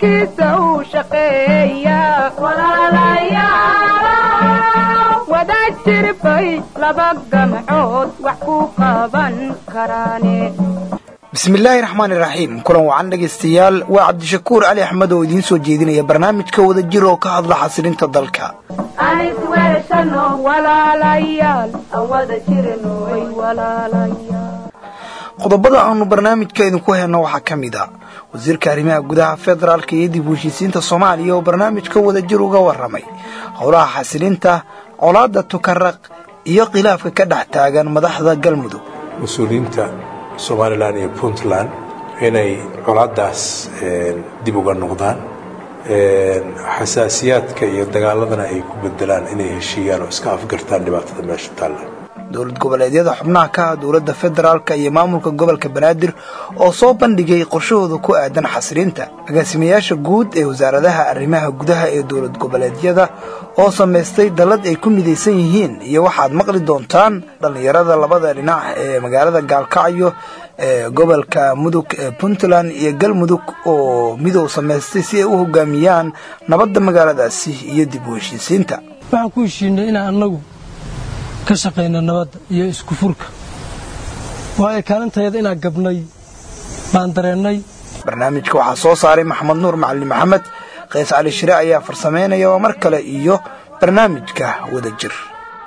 dalkiisa uu shaqeeya wada jirbay laba gamcood wax ku qaban karaane bismillaahi raxmaani raxiim kulan wacan dhegaystayaal waa cabdishakuur cali axmed oo idiin soo jeedinaya barnaamijka wada jir oo ka hadla xasilinta dalka qodobada aanu barnaamijka idinku hayno waxaa ka mid a wasiirka arrimaha gudaha federaalka iyo dib u heshiisiinta soomaaliya oo barnaamijka wada jir uga warramay howlaha xasilinta colaadda tukaraq iyo khilaafka ka dhex taagan madaxda galmudug mas-uuliyiinta somalilan iyo puntland inay colaadaas dib uga noqdaan xasaasiyaadka iyo dagaaladana ay ku bedelaan inay heshiiyaan oo iska afgartaan dhibaatada meesha taalla dowlad goboleedyada xubnaha ka ah dowladda federaalka iyo maamulka gobolka banaadir oo soo bandhigay qorshahooda ku aadan xasilinta agaasimayaasha guud ee wasaaradaha arrimaha gudaha ee dowlad goboleedyada oo samaystay dallad ay ku midaysan yihiin iyo waxaad maqli doontaan dhallinyarada labada dhinac ee magaalada gaalkacyo ee gobolka mudug ee puntland iyo galmudug oo midow samaystay si ay u hogaamiyaan nabadda magaaladaasi iyo dib u heshiisiinta waxaan ku heshiinay inaan annagu ka shaqayna nabadda iyo isku furka waayo kaalintayada inaan gabnay baan dareennay barnaamijka waxaa soo saaray maxamed nuur macalin maxamed kays cali shire ayaa farsamaynaya oo mar kale iyo barnaamijka wada jir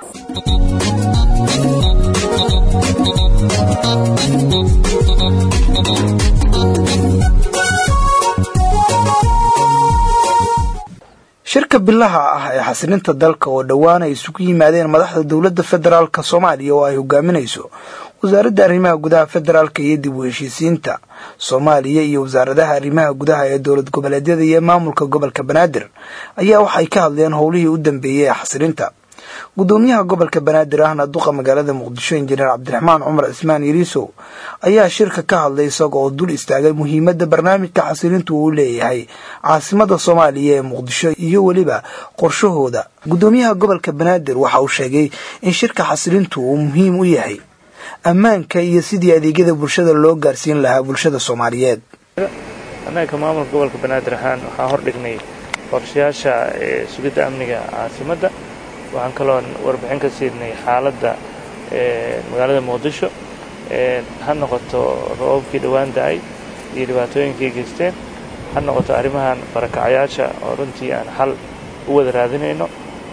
shirka bilaha ah ee xasilinta dalka oo dhowaan ay isugu yimaadeen madaxda dowladda federaalk soomaaliya oo ay hogaaminayso wasaaradda arrimaha gudaha federaalka iyo dib u heshiisiinta soomaaliya iyo wasaaradaha arrimaha gudaha ee dowlad goboleedyada iyo maamulka gobolka banaadir ayaa waxay ka hadleen howlihii u dambeeyey ee xasilinta gudoomiyaha gobolka banaadir ahna duqa magaalada muqdisho injineer cabdiraxmaan cumar cismaan yariisow ayaa shirka ka hadlay isaga oo dul istaagay muhiimadda barnaamijka xasilintu uu leeyahay caasimada soomaaliya ee muqdisho iyo weliba qorshahooda gudoomiyaha gobolka banaadir waxa uu sheegay in shirka xasilintu uu muhiim u yahay ammaanka iyo sidii adeegyada bulshada loo gaarsiin lahaa bulshada soomaaliyeed annaga ka maamulka gobolka banaadir ahaan waxaa hordhignay qorshayaasha sugidda amniga caasimadda waxaan kaloon warbixin ka siinay xaaladda magaalada muqdisho ha noqoto roobabkii dhowaan da-ay iyo dhibaatooyinkay geysteen ha noqoto arrimahan barakacyaasha oo runtii aan xal u wada raadinayno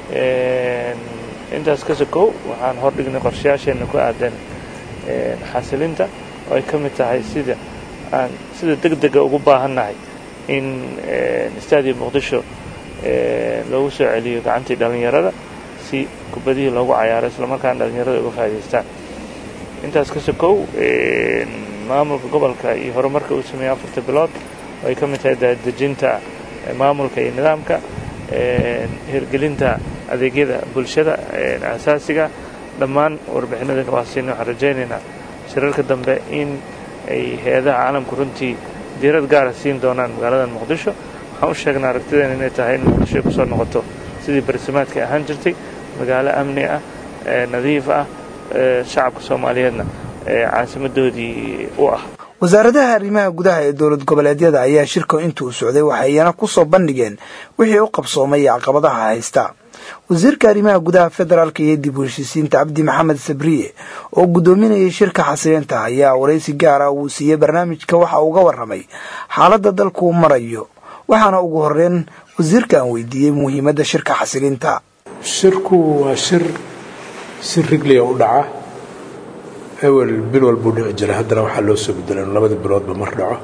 intaas ka sokow waxaan hordhignay qorshayaasheenna ku aadan xasilinta oo ay ka mid tahay sida aan sida deg dega ugu baahannahay in istaadiya muqdisho loogu soo celiyo gacantii dhallinyarada si kubadihii loogu cayaaro islamarkaana dhallinyarada uga faa'idaystaan intaas ka sokow maamulka gobolka iyo horumarka uu sameeyey afarta bilood oo ay ka mid tahay daadejinta maamulka iyo nidaamka hirgelinta adeegyada bulshada asaasiga dhammaan warbixinadana waa siina waxaan rajaynaynaa shirarka dambe in ay hay-adaha caalamku runtii diirad gaara siin doonaan magaalada muqdisho waxaan u sheegnaa aragtideena inay tahay in muqdisho ay kusoo noqoto sidii barsimaadka ahaan jirtay magaalo amni ah nadiif ah shacabka soomaaliyeedna caasimadoodii u ah wasaaradaha arrimaha gudaha ee dowlad goboleedyada ayaa shirka intuu socday waxayna ku soo bandhigeen wixii u qabsoomay iyo caqabadaha haysta wasiirka arrimaha gudaha federaalka iyo dib u heshiisiinta cabdi maxamed sabriye oo guddoominayay shirka xasilinta ayaa waraysi gaara uu siiyey barnaamijka waxa uga warramay xaaladda dalkuu marayo waxaana ugu horeyn wasiirka aan weydiiyey muhiimadda shirka xasilinta shirku waa shir si rigliya u dhaca ewel bil walbuu dhici jiray haddana waxaa loo soo bedelay in labadii biloodba mar dhaco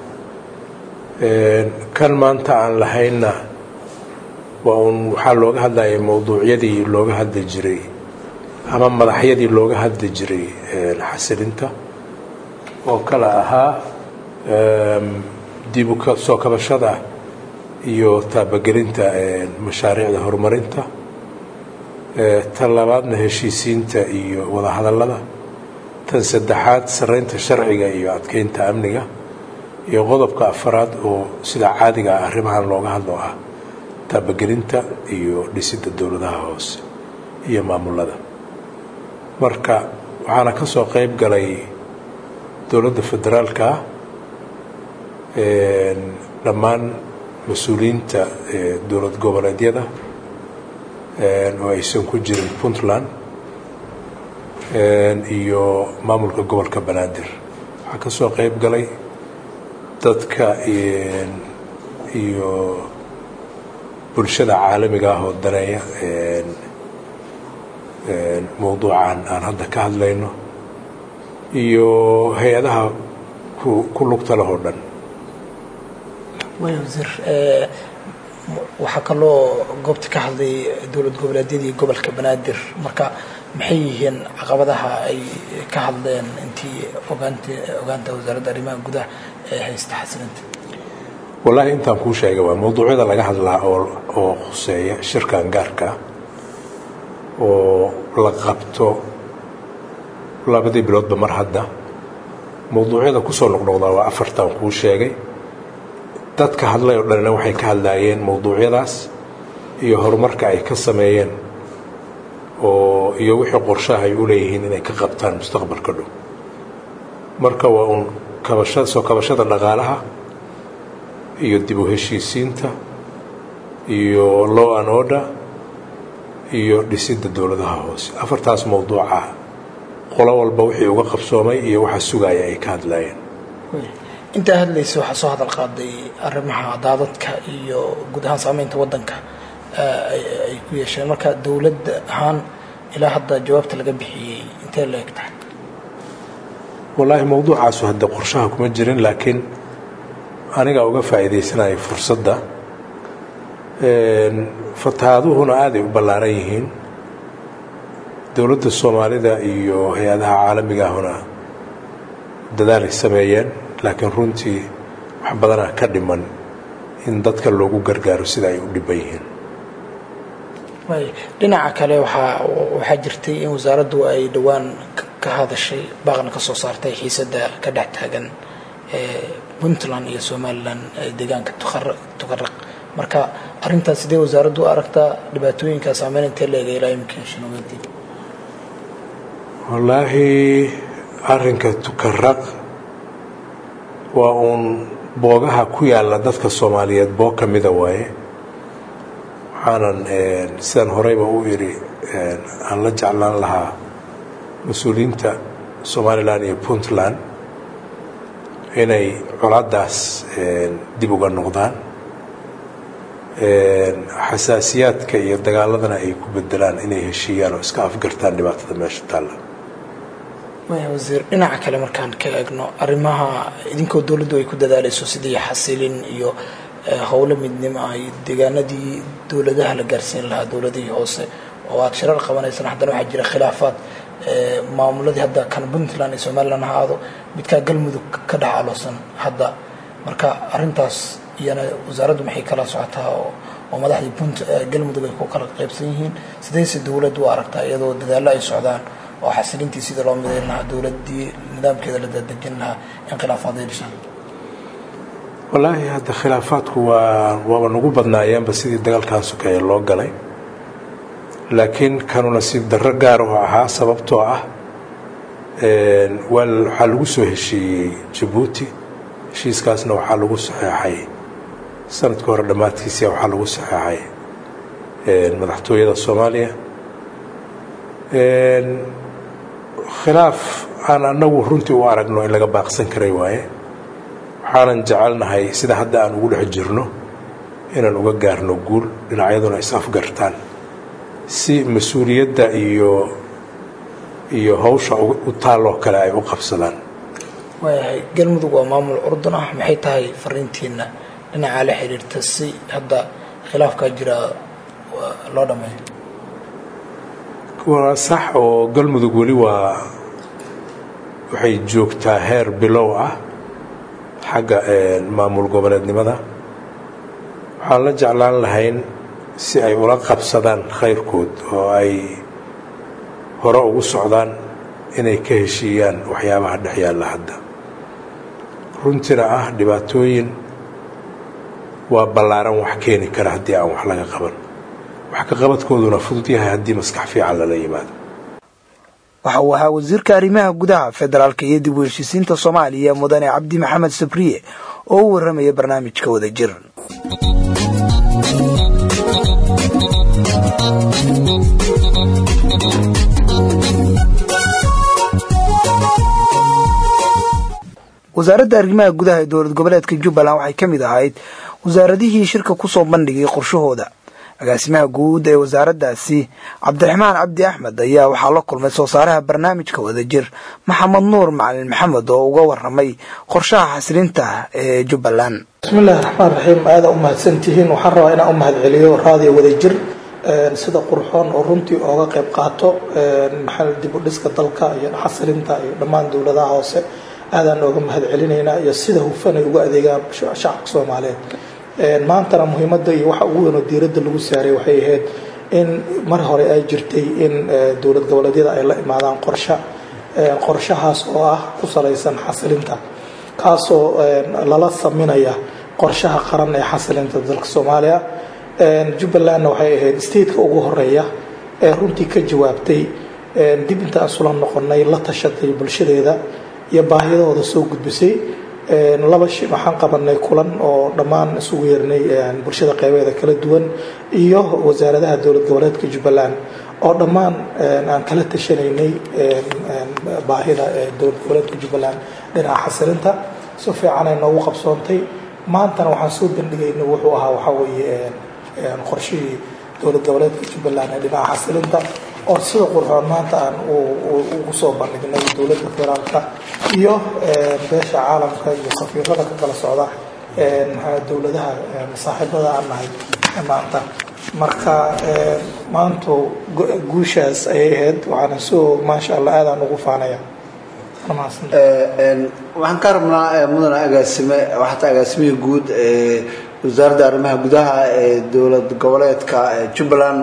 kan maanta aan lahaynna waa uun waxaa looga hadlayay mowduucyadii looga hadli jiray ama madaxyadii looga hadli jiray xasilinta oo kale ahaa dib u soo kabashada iyo taabagelinta mashaariicda horumarinta tan labaadna heshiisiinta iyo wadahadallada tan saddexaad saraynta sharciga iyo adkeynta amniga iyo qodobka afaraad oo sida caadiga ah arrimahan looga hadlo ah taabagelinta iyo dhisidda dowladaha hoose iyo maamulada marka waxaana ka soo qayb galay dowladda federaalka dhammaan mas-uuliyiinta dowlad goboleedyada oo aysan ku jirin puntland iyo maamulka gobolka banaadir waxaa ka soo qayb galay dadka iyo bulshada caalamiga ah oo daneeya mowduucan aan hadda ka hadlayno iyo hay-adaha ku lugta leh oo dhan waaya wasiir waxaa kaloo goobta ka hadlay dowlad goboleedyadii gobolka banaadir marka maxay yihiin caqabadaha ay ka hadleen intii ogaant ogaanta wasaaradda arrimaha gudaha ee haysta xasilinta wallaahi intaan kuu sheegay waa mawduucyada laga hadlaa oo oo khuseeya shirkan gaarka oo la qabto labadii biloodba mar hadda mawduucyada kusoo noqnoqdaa waa afartan kuu sheegay dadka hadlay oo dhanina waxay ka hadlaayeen mawduucyadaas iyo horumarka ay ka sameeyeen oo iyo wixii qorshaha ay u leeyihiin inay ka qabtaan mustaqbalka dhow marka waa uun kabashada soo kabashada dhaqaalaha iyo dib u heshiisiinta iyo law and order iyo dhisidda dowladaha hoose afartaas mawduuca qolo walba wixii uga qabsoomay iyo waxa sugaya ay ka hadlaayeen intaa hadlaysa waxaa soo hadal qaaday arrimaha daadadka iyo guud ahaan saameynta waddanka ay ku yeesheen marka dowladda ahaan ilaa hadda jawaabta laga bixiyey intee la eg tahay wallaahi mawduucaasu hadda qorshaha kuma jirin laakiin aniga uga faa'iidaysanaya fursadda fatahaaduhuna aaday u ballaaran yihiin dowladda soomaalida iyo hay-adaha caalamiga ahuna dadaalay sameeyeen laakiin runtii wax badanaa ka dhiman in dadka loogu gargaaro sida ay u dhiban yihiin dhinaca kale waxaa waxaa jirtay in wasaaraddu ay dhowaan ka hadashay baaqna ka soo saartay xiisadda ka dhex taagan puntland iyo somalilan deegaanka tukaraq marka arrintaas sidee wasaaraddu u aragtaa dhibaatooyinka saameyn intee leega ilaa imika shinogeedii wallaahi arrinka tukaraq waa uun boogaha ku yaalla dadka soomaaliyeed boog ka mida waaye waxaanan sidaan horeyba u idhi aan la jeclaan lahaa mas-uuliyiinta somalilan iyo puntland inay colaadaas dib uga noqdaan xasaasiyaadka iyo dagaaladana ay ku bedelaan inay heshiiyaan oo iska afgartaan dhibaatada meesha taalla maya wasiir dhinaca kale markaan ka eegno arrimaha idinkoo dowladdu ay ku dadaalayso sidii xasilin iyo howlo midnimo ah iyo deegaanadii dowladaha la gaarsiin lahaa dowladihii hoose oo aada shirar qabanaysaan haddana waxaa jira khilaafaad maamuladii hadda kan puntland iyo somalilan ha aado midkaa galmudug ka dhex aloosan hadda marka arrintaas iyana wasaaraddu maxay kala socotaa oo madaxdii punt galmudug ay ku kala qaybsan yihiin sidayse dowladdu u aragtaa iyadoo dadaallo ay socdaan oo xasilintii sida loo midayn lahaa dowladdii nidaamkeeda la dadejin lahaa in khilaafaad ay dhishaan wallaahi hadda khilaafaadku waa waaba nagu badnaayeenba sidii dagaalkan sokeeye loo galay laakiin kanu nasiib darro gaar oo ahaa sababtoo ah waxaa lagu soo heshiiyey jabuuti heshiiskaasna waxaa lagu saxeexay sanadka hore dhammaadkiisia waxaa lagu saxeexay madaxtooyada soomaaliya khilaaf aan anagu runtii u aragno in laga baaqsan karay waaye waxaanan jecelnahay sida hadda aan ugu dhex jirno inaan uga gaarno guul dhinacyaduna is afgartaan si mas-uuliyadda iyo iyo hawsha u taalloo kale ay u qabsadaan waayahay galmudug waa maamul curdun ah maxay tahay fariintiina dhinacaa la xiriirta si hadda khilaafkaa jira loo dhameeyo waa sax oo galmudug weli waa waxay joogtaa heer bilow ah xagga maamul goboleednimada waxaan la jeclaan lahayn si ay ula qabsadaan khayrkood oo ay hore ugu socdaan inay ka heshiiyaan waxyaabaha dhex yaalla hadda runtina ah dhibaatooyin waa ballaaran wax keeni kara haddii aan wax laga qaban wax ka qabadkooduna fudud yahay haddii maskax fiican lala yimaado waxa uu ahaa wasiirka arrimaha gudaha federaalka iyo dib u heshiisiinta soomaaliya mudane cabdi maxamed sabriye oo u warramaya barnaamijka wadajir wasaaradda arrimaha gudaha ee dowlad goboleedka jubbaland waxay ka mid ahayd wasaaradihii shirka kusoo bandhigay qorshahooda agaasimaha guud ee wasaaraddaasi cabdiraxmaan cabdi axmed ayaa waxaa la kulmay soo saaraha barnaamijka wadajir maxamed nuur macalin maxamed oo uga waramay qorshaha xasilinta ee jubbaland bismillahi raxmaan raxiim aada u mahadsantihiin waxaan rabaa inaan u mahad celiyo raadiyo wadajir sida qurxoon oo runtii ooga qayb qaato maxaa dib u dhiska dalka iyo xasilinta iyo dhammaan dowladaha hoose aadaan ooga mahad celinaynaa iyo sida hufan ay uga adeegaan shacabka soomaaliyeed maantana muhiimadda iyo waxa ugu weynoo diiradda lagu saaray waxay ahayd in mar hore ay jirtay in dowlad goboleedyada ay la imaadaan qorshe qorshahaas oo ah ku salaysan xasilinta kaasoo lala saminaya qorshaha qaran ee xasilinta dalka soomaaliya jubbalandna waxay ahayd stateka ugu horeeya ee runtii ka jawaabtay dib intaan isula noqonay la tashatay bulshadeeda iyo baahiyadooda soo gudbisay laba shi waxaan qabanay kulan oo dhammaan isugu yeernay bulshada qeybeeda kala duwan iyo wasaaradaha dowlad goboleedka jubbaland oo dhammaan aan kala tashanaynay baahida dowlad goboleedka jubbaland dhinaca xasilinta si fiicanay noogu qabsoontay maantana waxaan soo bandhigaynay wuxuu ahaa waxaa weeye qorshihii dowlad goboleedka jubbaland ee dhinaca xasilinta oo sida qurxoon maanta aan ugu soo bandhignay dowladda federaalka iyo beesha caalamka iyo safiirada ka kala socda dowladaha saaxiibada aan nahay maanta marka maantu guushaas ayay ahayd waxaana soo maasha allah aadaan ugu faanaya waxaan ka rabnaa mudane agaasime waxaata agaasimihii guud ee wasaaradda arrimaha gudaha ee dowlad goboleedka jubbaland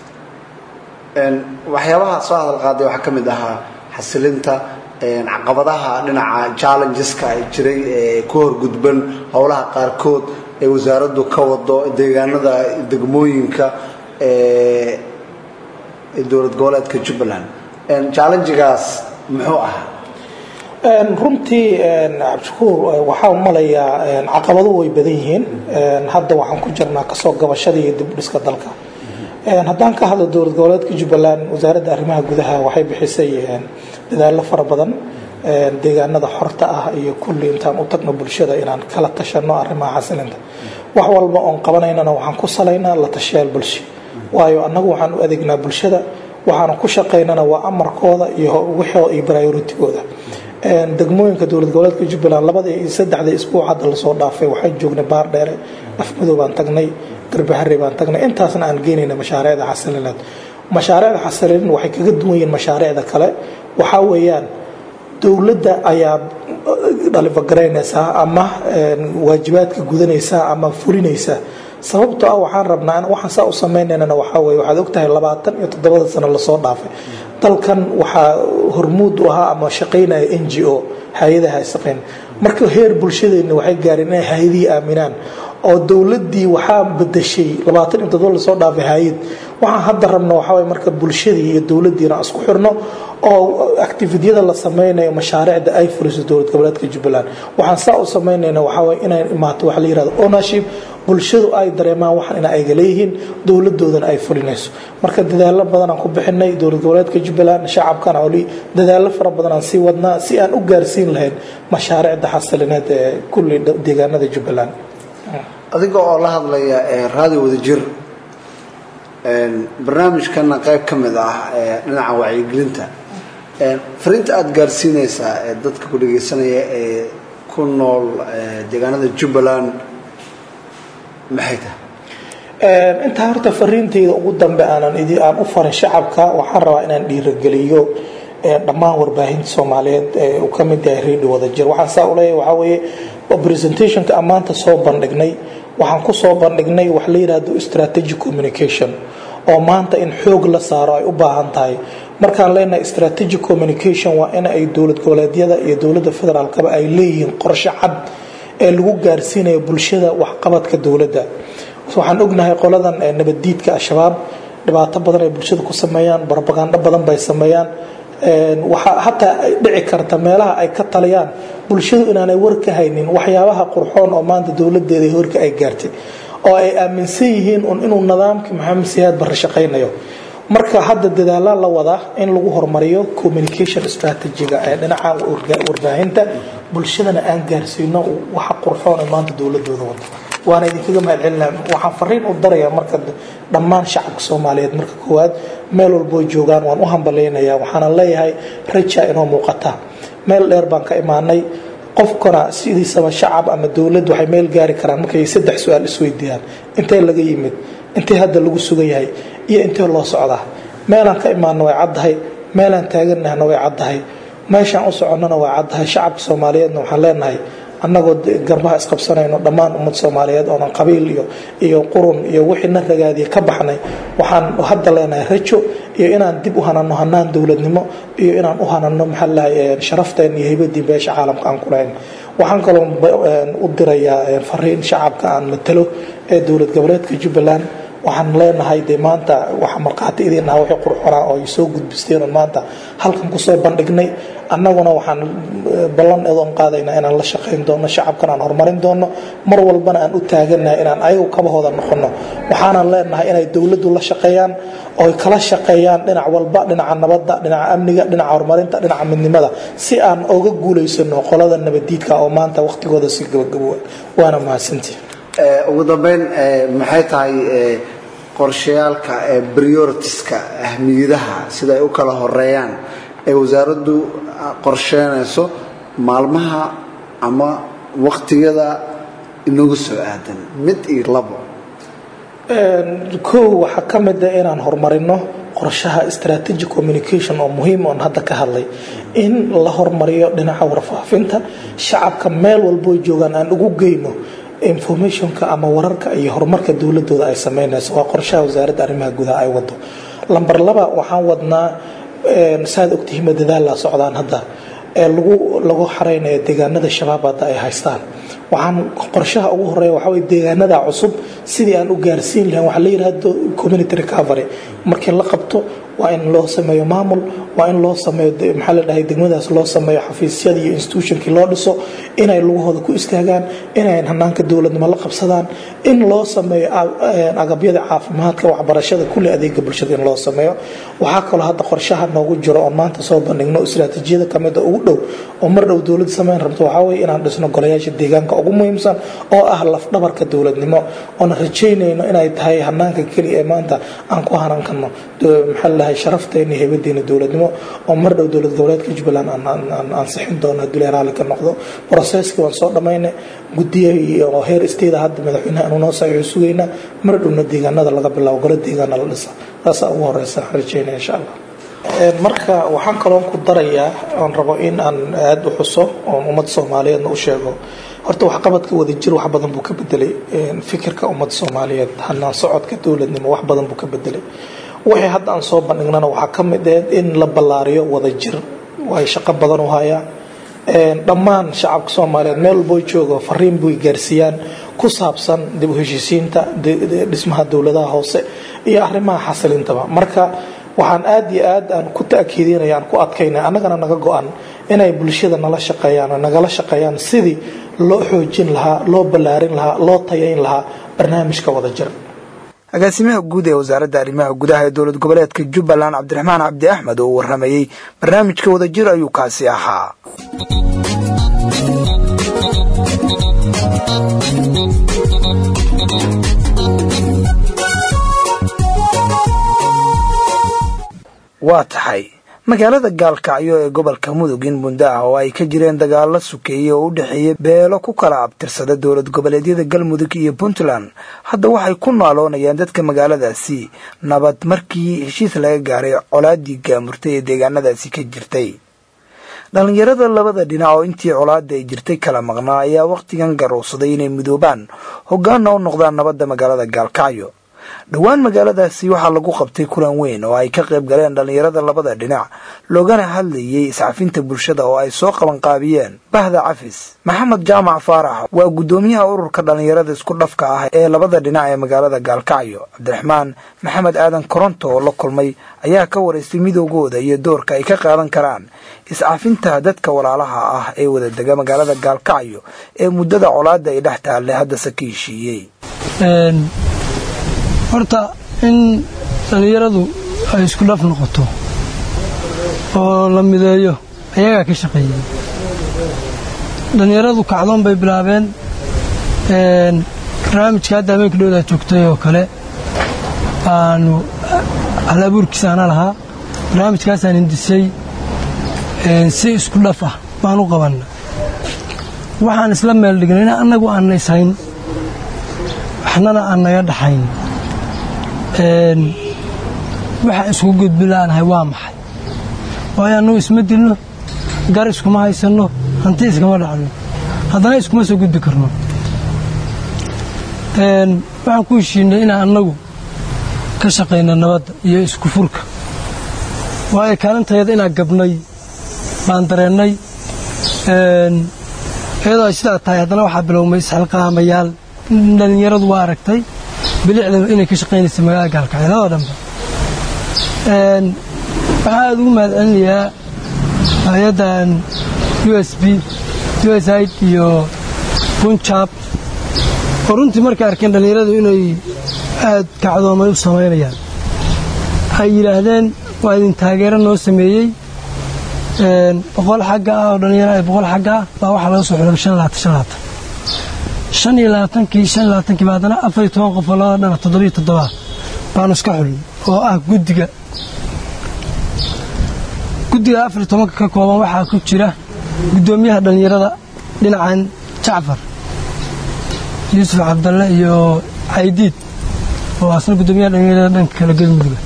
waxyaabaha soo hadal qaaday waxaa ka mid ahaa xasilinta caqabadaha dhinaca challengeska ay jiray ee ku horgudban howlaha qaarkood ee wasaaraddu ka wado deegaanada degmooyinka ee dowlad goboleedka jubbaland challengegaas muxuu ahaa runtii cabdishakuur waxaa umalayaa caqabado way badan yihiin hadda waxaan ku jirnaa kasoo gabashada iyo dib u dhiska dalka haddaan ka hadlo dowlad goboleedka jubbaland wasaaradda arrimaha gudaha waxay bixisay dadaallo fara badan deegaanada xorta ah iyo kulli intaan u tagno bulshada inaan kala tashano arrimaha xasilinta wax walba oon qabanaynana waxaan ku salaynaa la tashayaal bulsho waayo annagu waxaan u adeegnaa bulshada waxaana ku shaqaynana waa amarkooda iyo wixoo iyo prioritigooda degmooyinka dowlad goboleedka jubbaland labada iyo saddexda isbuuc hadda lasoo dhaafay waxaan joognay baar dheere afmadow baan tagnay garbahari baan tagnay intaasna aan geynayna mashaariicda xasilineed mashaariicda xasilin waxay kaga duwan yihiin mashaariicda kale waxaa weeyaan dowladda ayaa dhalifagaraynaysaa ama waajibaadka gudanaysaa ama fulinaysaa sababtoo ah waxaan rabnaa waxaan saa u sameynaynana waxaa weye waxaad ogtahay labaatan iyo toddobada sano lasoo dhaafay dalkan waxaa hormuud u ahaa ama shaqaynaya n g o hay-adaha shaqayn marka heer bulshadeenna waxay gaareen inay hay-adihii aaminaan oo dowladdii waxaa bedeshay labaatan iyo toddoba lasoo dhaafay hay-ad waxaan hadda rabna waxaa waye marka bulshadii iyo dowladdiina aan isku xirno oo activityada la sameynayo mashaariicda ay fuliso dowlad goboleedka jubbaland waxaan saa u sameynayna waxaa waye inay imaato waxa la yirahdo ownership bulshadu ay dareemaan waxan ina ayga leeyihiin dowladoodana ay fulinayso marka dadaalo badan aan ku bixinay dowlad goboleedka jubbaland shacabkana oli dadaalo fara badan aan sii wadnaa si aan u gaarsiin lahayn mashaariicda xasilineed ee kulli deegaanada jubbaland adiga oo la hadlaya raadi wadajir barnaamijkana qayb ka mid ah dhinaca wacyigelinta fariinta aada gaarsiinaysaa ee dadka ku dhagaysanaya ee ku nool deegaanada jubbaland maxay tahay intaa horta fariintayda ugu dambe aanan aan u farin shacabka waxaan rabaa inaan dhiirageliyo dhammaan warbaahinta soomaaliyeed ee uu ka mid yahay radio wadajir waxaan saa uleeyahay waxaa weeye presentationka ammaanta soo bandhignay waxaan ku soo bandhignay wax la yidhaahdo strategic communication oo maanta in xoog la saaro ay u baahan tahay markaan leenahay strategic communication waa in ay dowlad goboleedyada iyo dowladda federaalkaba ay leeyihiin qorshe cad ee lagu gaarsiinayo bulshada waxqabadka dowladda waxaan ognahay qoladan nabaddiidka al-shabaab dhibaato badan ay bulshada ku sameeyaan barbagandho badan bay sameeyaan waxaa hataa ay dhici karta meelaha ay ka taliyaan bulshadu inaanay war ka haynin waxyaabaha qurxoon oo maanta dowladeeda horka ay gaartay oo ay aaminsan yihiin un inuu nidaamkii maxamed siyaad barre shaqaynayo marka hadda dadaala la wadaa in lagu horumariyo communication strategiga ee dhinaca warbaahinta bulshadana aan gaarsiino waxa qurxoon ee maanta dowladooda wada waana idinkaga mahadcelinaa waxaan fariin u darayaa marka dhammaan shacabka soomaaliyeed marka koowaad meel walboo joogaan waan u hambalaynayaa waxaana leeyahay raja inoo muuqata meel dheer baan ka imaanay qofkana sidiisaba shacab ama dowlad waxay meel gaari karaan markay saddex su-aal isweydiiyaan intee laga yimid intee hadda lagu sugan yahay iyo intee loo socdaa meelaan ka imaanna way caddahay meelaan taaganahna way caddahay meeshaan u soconnona way caddahay shacabka soomaaliyeedna waxaan leenahay annagoo garbaha isqabsanayno dhammaan ummad soomaaliyeed oonan qabiil iyo iyo qurun iyo wixii na ragaadiya ka baxnay waxaan hadda leenahay rajo iyo inaan dib u hanano hanaan dowladnimo iyo inaan u hanano maxaa lahay sharafteen iyo haybadii beesha caalamka aan ku lahayn waxaan kaloo u dirayaa fariin shacabka aan matalo ee dowlad goboleedka jubbaland waxaan leenahay dee maanta waxa markhaati idiin aha wixii qurxonaa oo ay soo gudbisteen oo maanta halkan kusoo bandhignay annaguna waxaan ballan eedoon qaadaynaa inaan la shaqayn doono shacabkan aan horumarin doono mar walbana aan u taaganahay inaan ayagu kabahooda noqono waxaanan leenahay inay dowladdu la shaqeeyaan ooy kala shaqeeyaan dhinac walba dhinaca nabadda dhinaca amniga dhinaca horumarinta dhinaca midnimada si aan oga guulaysano qolada nabadiidka oo maanta waqtigooda si gabagabo waana mahadsantii ugu dambeyn maxay tahay qorshayaalka prioritiska ahmiyadaha sida ay u kala horeeyaan ee wasaaraddu qorsheynayso maalmaha ama waqtiyada inagu soo aadan mid iyo labo kow waxaa ka mid a inaan horumarino qorshaha strategic communication oo muhiim oon hadda ka hadlay in la horumariyo dhinaca warfaafinta shacabka meel walboo joogaan aan ugu geyno informationka ama wararka iyo horumarka dowladooda ay sameynayso waa qorshaha wasaaradda arrimaha gudaha ay wado lamber laba waxaan wadnaa saad ogtihiima dadaalla socdaan hadda ee lagu lagu xareynayo deegaanada shabaab hadda ay haystaan waxaan qorshaha ugu horeeya waxaa weye deegaanada cusub sidii aan u gaarsiin lahayn waxaa la yidhahdo community recovery markii la qabto waa in loo sameeyo maamul waa in loo sameeyo maxaa la dhahay degmadaas loo sameeyo xafiisyada iyo institutionkii loo dhiso inay lugahooda ku istaagaan inay hanaanka dowladnimo la qabsadaan in loo sameeyo agabyada caafimaadka waxbarashada kulli adeega bulshada in loo sameeyo waxaa kaloo hadda qorshaha noogu jiro oon maanta soo bandhigno istiraatiijiyada kamida ugu dhow oo mar dhow dowladda sameyn rabto waxaa weye inaan dhisno golayaasha deegaanka ugu muhiimsan oo ah lafdhabarka dowladnimo oona rajaynayno inay tahay hanaanka keliya ee maanta aan ku hanan karno maxaa la dhahay sharafteena iyo haybadeena dowladnimo oo mar dhow dowlad goboleedka jubbaland aan ansixin doono haddii la raalli ka noqdo processkii waan soo dhammaynay guddiya iyo heer isteeda hadda madaxweynaha aanu noo saxiixo sugaynaa mar dhowna deegaanada laga bilaabo golo deegaana la dhisa taasaa ugu horeysa rajaynaya insha allah marka waxaan kaloon ku darayaa oon rabo in aan aada u xuso oon ummad soomaaliyeedna u sheego horta waxqabadka wadajir wax badan buu ka bedelay fikirka ummad soomaaliyeed hanaan socodka dowladnimo wax badan buu ka bedelay wixii hadda aan soo bandhignana waxaa ka mid ah in la ballaariyo wadajir way shaqo badan u hayaan dhammaan shacabka soomaaliyeed meel walboo joogo fariin buy gaarsiiyaan ku saabsan dib u heshiisiinta dhismaha dowladaha hoose iyo arrimaha xasilintaba marka waxaan aada iyo aad aan ku ta'kiidinaya aan ku adkaynay annagana naga go-an inay bulshada nala shaqeeyaan oo nagala shaqeeyaan sidii loo xoojin lahaa loo ballaarin lahaa loo tayayn lahaa barnaamijka wadajir agaasimaha guud ee wasaaradda arrimaha gudaha ee dowlad goboleedka jubbaland cabdiraxmaan cabdi axmed oo warramayey barnaamijka wadajir ayuu kaasi ahaa waa tahay magaalada gaalkacyo ee gobolka mudug in muddo ah oo ay ka jireen dagaalo sukeeye oo u dhexeeya beelo ku kala abtirsada dowlad goboleedyada galmudug iyo puntland hadda waxay ku naaloonayaan dadka magaaladaasi nabad markii heshiis laga gaaray colaadii gaamurtay ee deegaanadaasi ka jirtay dhallinyarada labada dhinac oo intii colaada ay jirtay kala maqnaa ayaa wakhtigan garowsaday inay midoobaan hoggaanna u noqdaan nabadda magaalada gaalkacyo dhowaan magaaladaasi waxaa lagu qabtay kulan weyn oo ay ka qayb galeen dhallinyarada labada dhinac loogana hadlayey iscafinta bulshada oo ay soo qabanqaabiyeen bahda cafis maxamed jaamac faarax waa guddoomiyaha ururka dhallinyarada isku dhafka ah ee labada dhinac ee magaalada gaalkacyo cabdiraxmaan maxamed aadan koronto oo la kulmay ayaa ka waraystay midoogooda iyo doorka ay ka qaadan karaan iscafinta dadka walaalaha ah ee wada dega magaalada gaalkacyo ee muddada colaada ay dhex taalle haddase ka heshiiyey horta in dhallinyaradu ay isku dhaf noqoto oo la mideeyo ayagaa ka shaqeeyey dhallinyaradu kacdoon bay bilaabeen barnaamijka hadda habeenka dhowdaa joogtay oo kale aanu hal abuurkiisa ana lahaa barnaamijkaasaan hindisay si isku dhaf ah baan u qabanna waxaan isla meel dhignay in annagu aanna ishayn waxnana aan naga dhaxayn waxa isku gudbilaanahay waa maxay waayo annugu isma dilno gar iskuma haysanno hanti iskama dhacno haddana iskuma soo gudbi karno waxaan ku heshiinay inaan annagu ka shaqayno nabadda iyo isku furka waayo kaalintayada inaan gabnay baan dareennay iyadoo ay sidaa tahay haddana waxaa bilowmay isxilqaamayaal dhallinyaradu waa aragtay bilicda inay ka shaqaynaysa magaalada gaalkacyo labada dhanba waxaa aada ugu mahad celinayaa hay-addan u s b usaid iyo punjab oo runtii markay arkeen dhallinyaradu inay aad kacdoomay u samaynayaan ay yidhaahdeen waa idin taageero noo sameeyey boqol xagga ah oo dhallinyaro ay boqol xagga ah baa waxaa laga soo xulay shan labaatan shan labaatan shan iyo labaatankii shan iyo labaatankii baa haddana afar iyo toban qof oo labada dhana toddobiyo toddoba baanu iska xulin oo ah guddiga guddiga afar iyo tobanka ka kooban waxaa ku jira guddoomiyaha dhallinyarada dhinacan jacfar yuusuf cabdalle iyo caydiid oo asna guddoomiyaha dhallinyarada dhanka kala galmudugga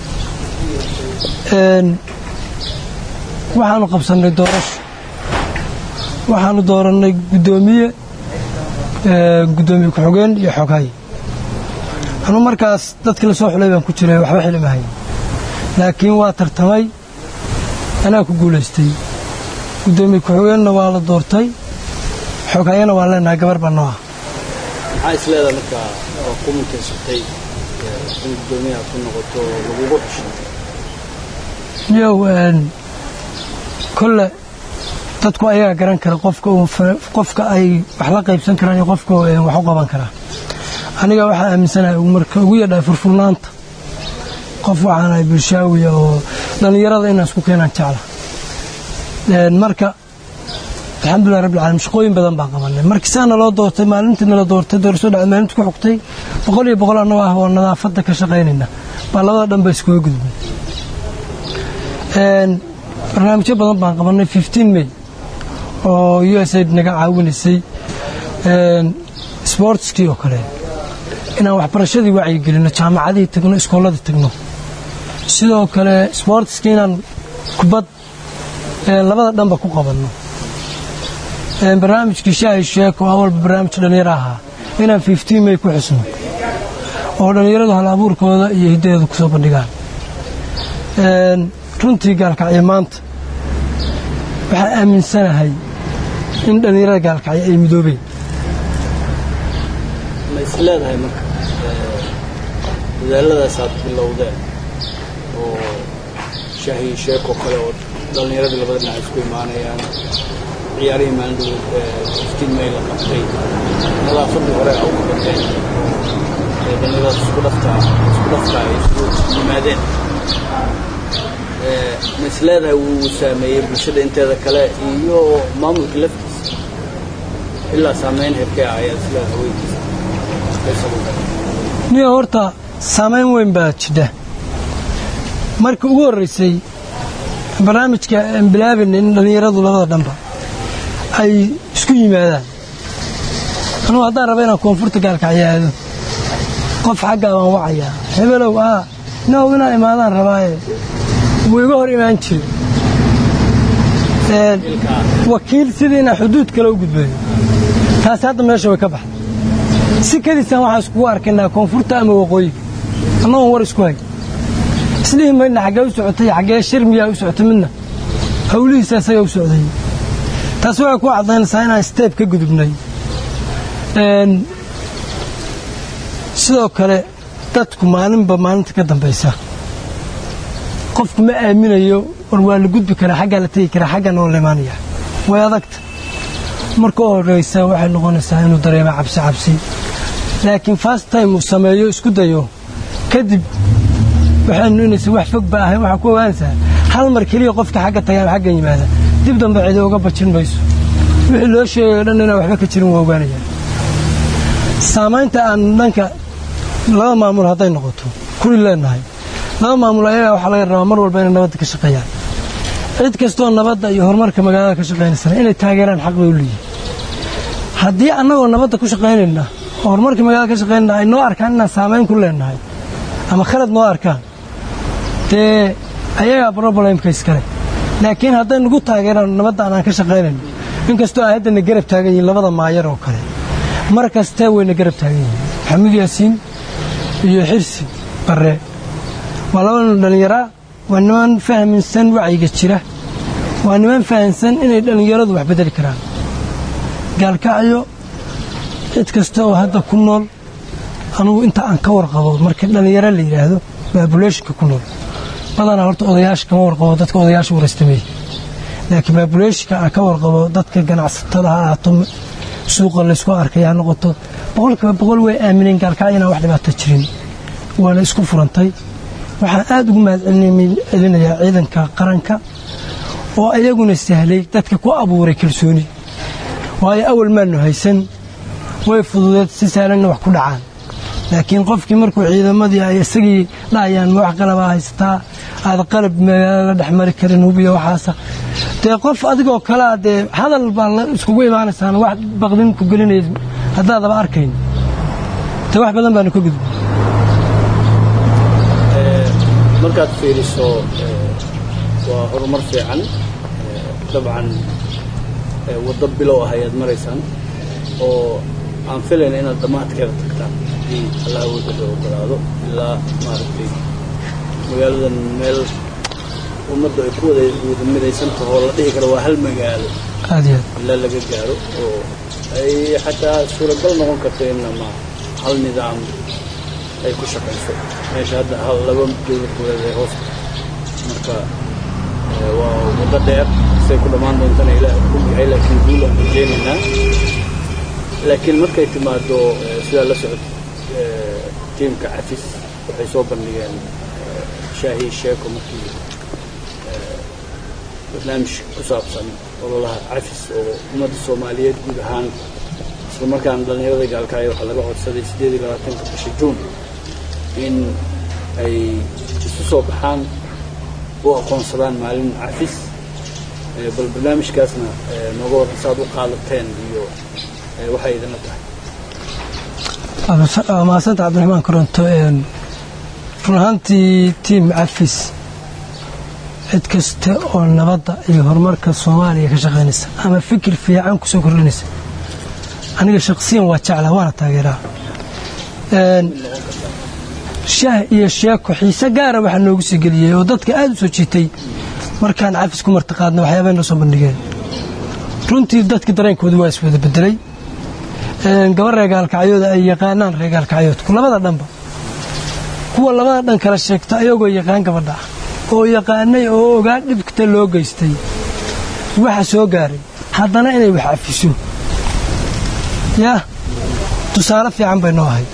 waxaanu qabsannay doorasho waxaanu doorannay guddoomiye guddoomiye ku-xogeen iyo xoghay anuu markaas dadkii la soo xulay baan ku jiray waxba xilimahay laakiin waa tartamay anaa ku guulaystay guddoomiye ku-xogeenna waa la doortay xoghayana waan leenahay gabar baa noo ah maxaa isleedaha markaa oo ku mutaysatay in guddoomiyaha ku noqoto lagugu xushay yow kolle dadku ayagaa garan kara qofka qofka ay wax la qaybsan karaan iyo qofka wax u qaban karaa aniga waxaa aaminsanahay marka ugu yadhahay furfurnaanta qof waxaanahay bulshaawiya oo dhallinyarada inaan isku keenaan jecla marka alxamdulilah rabbil caalamiin shaqooyin badan baan qabanay markii saa naloo doortay maalintii nala doortay doorasho dhacday maalintii ku xugtay boqol iyo boqol annagoo ah oo nadaafadda ka shaqaynayna baa labada dhan ba iskuga gudbay barnaamijyo badan baan qabanay fifteen may oo u s aid naga caawinaysay sbortskii oo kale inaan waxbarashadii wacyigelinno jaamacadihii tagno iskooladii tagno sidoo kale sbortskii inaan kubad labada dhanba ku qabanno barnaamijkii shaahi sheek oo awalba barnaamij dhallinyaro ahaa inaan fifteen may ku xusno oo dhallinyaradu hal abuurkooda iyo hiddadeedu ku soo bandhigaan runtii gaalkacyo maanta waxaan aaminsanahay in dhallinyarada gaalkacyo ay midoobeen ma is leedahay marka dadaaladaas aad bilowdeen oo shaahiyo sheekoo kale oo dhallinyaradii labada dhinac isku imaanayaan ciyaarihii maalin iftiin may la qabtay nadaafaddii hore a u qabateen ee dhallinyaradaas isku dhaftaa isku dhaftaa ay isugu yimaadeen ma is leedahay wuu saameeyey bulshada inteeda kale iyo maamulka laftiisa ilaa saameyn herkee ah ayaa is leedahay weydiisa niyo horta saamayn weyn baa jidha markii ugu horraysay barnaamijka aan bilaabina in dhallinyaradu labada dhanba ay isku yimaadaan anugu haddaan raba inaan koonfurta gaalkacyo aado qof xaggaa baan wacayaa hebelow aa now inaan imaadaan rabaaye wuu iga hor imaan jire wakiil sidii inaan xuduud kale u gudbayo taasi hadda meesha way ka baxday si kadiisaan waxaan iskugu arkaynaa koonfurta ama waqooyiga annagoon war isku hay islihii maydna xaggee u socotay xaggee shir miyaa u socotay midna hawlihiisa isaga u socday taas waxay ku caddaynaysaa inaan steeb ka gudubnay sidoo kale dadku maalinba maalinta ka dambaysa qofku ma aaminayo war waa la gudbi karaa xaggaa la tegi karaa xaggan oo la imaanaya way adagta marka u horraysa waxay noqonaysaa inuu dareemo cabsi cabsi laakiin fast time uu sameeyo isku dayo kadib waxaynu inaysa wax fog ba ahayn waxaa ku ogaanaysaa hal mar keliya qofka xagga tagaan xaggan yimaada dib dambe cidi uga bajin mayso wixii loo sheegayo dhan inaan waxba ka jirin waa ogaanayaan saamaynta aan dhanka laba maamul hadday noqoto kuli leenahay laba maamul ayagaa waxaa laga rabaa mar walba inay nabadda ka shaqeeyaan cid kastoo nabadda iyo horumarka magaalada ka shaqaynaysana inay taageeraan xaq bay u leeyihin haddii annagoo nabadda ku shaqaynayna oo horumarka magaalada ka shaqaynayna ay noo arkaan inaan saamayn ku leenahay ama khalad noo arkaan dee ayagaa brobalemka iskale laakiin hadday nagu taageeraan nabadda aanaan ka shaqaynayno inkastoo ay haddana garab taagan yihiin labada maayar oo kale mar kastee wayna garab taagan yihiin maxamuud yaasiin iyo xirsi barre waa laba nin dhallinyaraa waa niman fahminsan wacyiga jira waa niman fahamsan inay dhallinyaradu wax bedeli karaan gaalkacyo cid kasta oo hadda ku nool anugu inta aan ka warqabo marka dhallinyaro la yidhaahdo baabuleeshinka ku nool badanaa horta odayaasha kama warqabo dadka odayaasha warastameeye laakiin baabuleeshinka aan ka warqabo dadka ganacsatada ha ahaato suuqa laysku arkay ha noqoto boqolkiiba boqol way aamineen gaalkacyo inaan wax dhibaato jirin waana isku furantay waxaan aad ugu mahadcelinayaa ciidanka qaranka oo ayaguna sahlay dadka ku abuuray kalsooni waayo awal maanu haysan way fududeed si sahlanna wax ku dhacaan laakiin qofkii markuu ciidamadii ay isagii dhahayaan ma wax qalabaa haysataa aad qalab magaalada dhex mari karin hubiya waxaasa dee qof adigoo kalea dee hadal baa la iskugu imaanaysaan wax baqdin ku gelinaya haddaadaba arkayn dee wax badan baanu ka gudbay markaad fiiriso waa horumar fiican dabcan waddo bilow ah ayaad maraysaan oo aan filayna inaad dhammaadkeeda tagtaan haddii allah wadada ogolaado ilaa maaragtay magaaladan meel ummadda ay ku wada wada midaysan taho la dhihi karo waa hal magaalo aad iyo ilaa laga gaaro oo ay xataa suuragal noqon karto in ama hal nidaam ay ku shaqayso meesha hadda hal laba dowlad goboleed ay hoos marka waa waddo dheer say ku dhammaan doontana ilaah og yahay laakiin guul aan rajeynaynaa laakiin markay timaado sidaa la socod tiimka cafis waxay soo bandhigeen shaahi sheeko markii barnaamij ku saabsan ololaha cafis oo ummadda soomaaliyeed guud ahaan isla markaana dhallinyarada gaalkaayo waxaa laga codsaday siddeed iyo labaatanka bisha juun in ay isu soo baxaan u aqoonsadaan maalin cafis bal barnaamijkaasna nooga waran saaad u qaadateen iyo waxay idinla tahay waa mahadsantaha cabdiraxmaan koronto run ahaantii tiim cafis cid kasta oo nabadda iyo horumarka soomaaliya ka shaqaynaysa ama fikir fiican ku soo kordhinaysa aniga shaqsiyan waa jeclaa waana taageeraa shaah iyo sheeko xiise gaara waxaa noogu sii geliyey oo dadka aad u soo jiitay markaan cafis ku martiqaadna waxyaabay noo soo bandhigeen runtii dadka dareenkooda waa iswada bedelay gabar reegaalkacyooda ay yaqaanaan reegaalkacyoodku labada dhanba kuwa labada dhan kala sheegta ayagoo yaqaan gabadha ah oo yaqaanay oo ogaa dhibkta loo geystay waxa soo gaaray haddana inay wax cafiso yaa tusaale fiican bay noo ahayd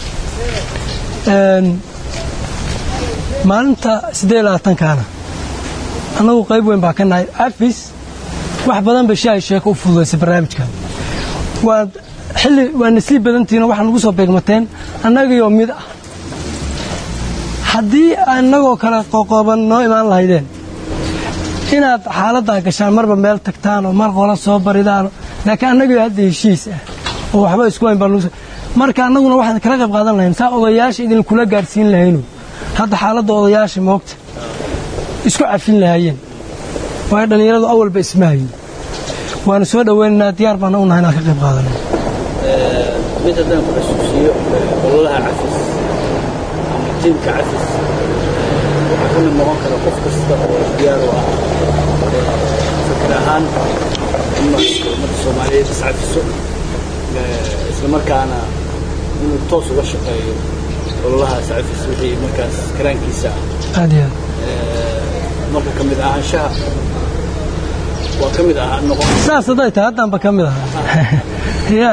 maalinta siddeed labaatankaana annagu qayb weyn baa ka nahay cafis wax badan bay shaahi sheeko u fududaysay barnaamijkan waa xilli waa nasliib badantiina waxaa nagu soo beegmateen annagayoo mid ah haddii annagoo kale qoqoban noo imaan lahaydeen inaad xaaladdaa gashaan marba meel tagtaan oo mar qola soo baridaan laakiin annagayoo hadda heshiis ah oo waxba isku hayn baa nagu marka annaguna waxaan kala qayb qaadan lahayn saa odayaasha idinkula gaadhsiin lahaynu hadda xaaladda odayaasha moogta isku cafin lahaayeen waayo dhallinyaradu awalba ismahayin waana soo dhoweynaynaa diyaar baana u nahay inaan ka qayb qaadano mid haddaan ku xasuusiyo ololaha cafis ama tiimka cafis waxaa ka mid noqon kara qof kasta oo diyaar u ah fikir ahaan in marka ummadda soomaaliyeed iscafiso isla markaana inuu toos uga shaqeeyo ololahaas cafis wixii markaas karaankiisa ah aad iyo aad marka ka mid ahaanshaha waa ka mid ahaa noqon saas hadday tahay haddaanba ka mid ahaa ya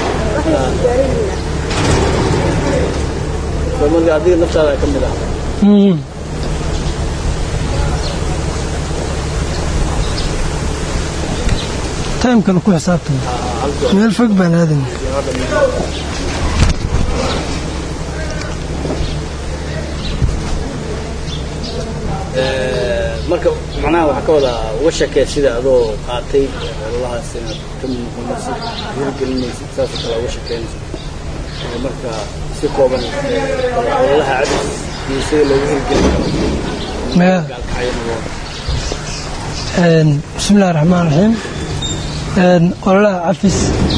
soo marka adiga naftaada ka mid ah Mm. taymkana ku xisaabtama meel fog baan aadayna marka macnaha waxaa ka wadaa uga shakee sida adoo qaatay ololahaas inaad ka mid noqonaysid hirgelinaysid saasoo kale uga shakeynaysid Ee, marka si kooban ee, ololaha cadis iyo sida loogu hirgelin karo Maya- gaalkacyana Een, bismillahi raxmaan raxiim Een, ololaha cafis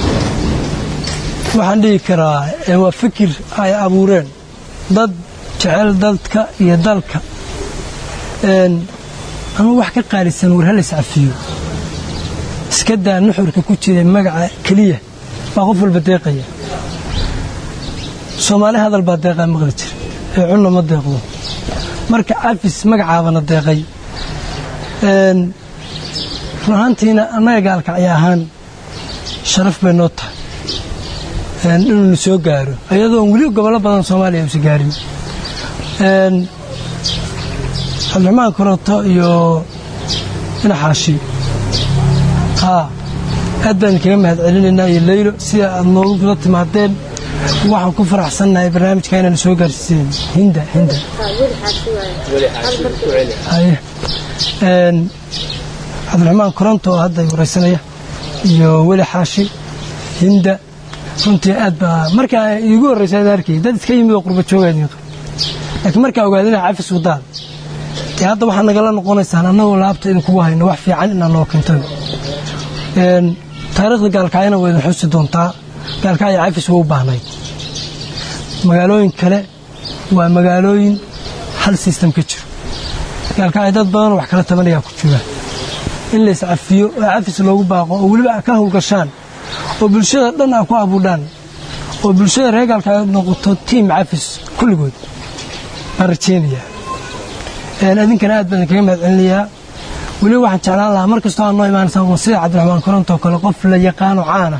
waxaan dhihi karaa ee, waa fikir ay abuureen dad jecel dadka iyo dalka Een, ama wax ka qaalisan war halis cafiyo iska daa nuxurka ku jira magaca keliya baa qof walba deeqaya soomaali hadal baa deeqaa maqli jira ee cunna ma deeqdo marka cafis magacaabana deeqay Een, run ahaantiina annaga gaalkacyo ahaan sharaf bay noo tahay Een, inuuna soo gaaro iyadoon weli gobollo badan soomaaliya uusa gaarin Een, cabdiraxmaan koronto iyo dhinaxaashi haa aad baan kaga mahad celinaynaa iyo leylo sida aad noogu kula timaadeen waxaan ku faraxsannahay barnaamijka inaan soo gaarsiiseen hinda hinda weli xaashi ku celi haye Een, cabdiraxmaan koronto oo hadda waraysanaya iyo weli xaashi hinda runtii aad baa markaa iigu horreysa aad arkay dad iska yimid oo qurba jooga idin qaba laakiin markaa ogaadina cafis wadaan dee hadda waxaa nagala noqonaysaan annagoo laabta idinkugu hayno wax fiican inaan noo keento Een, taariikhda gaalkacyana waa idin xusi doontaa gaalkacyo cafis waa u baahnayd magaalooyin kale waa magaalooyin hal system ka jiro gaalkacyo dad badan oo wax kala tabanayaa ku jira in la iscafiyo oo cafis loogu baaqo oo weliba ka howlgashaan oo bulshada dhan a ku abuudhaan oo bulshada reer gaalkacyo noqoto tiim cafis kulligood baan rajeynayaa Een, idinkana aad baan kaga mahad celinayaa weliba waxaan jeclaan lahaa mar kastoo aad noo imaanaysaan waa sida cabdiraxmaan koronto oo kale qof la yaqaano caana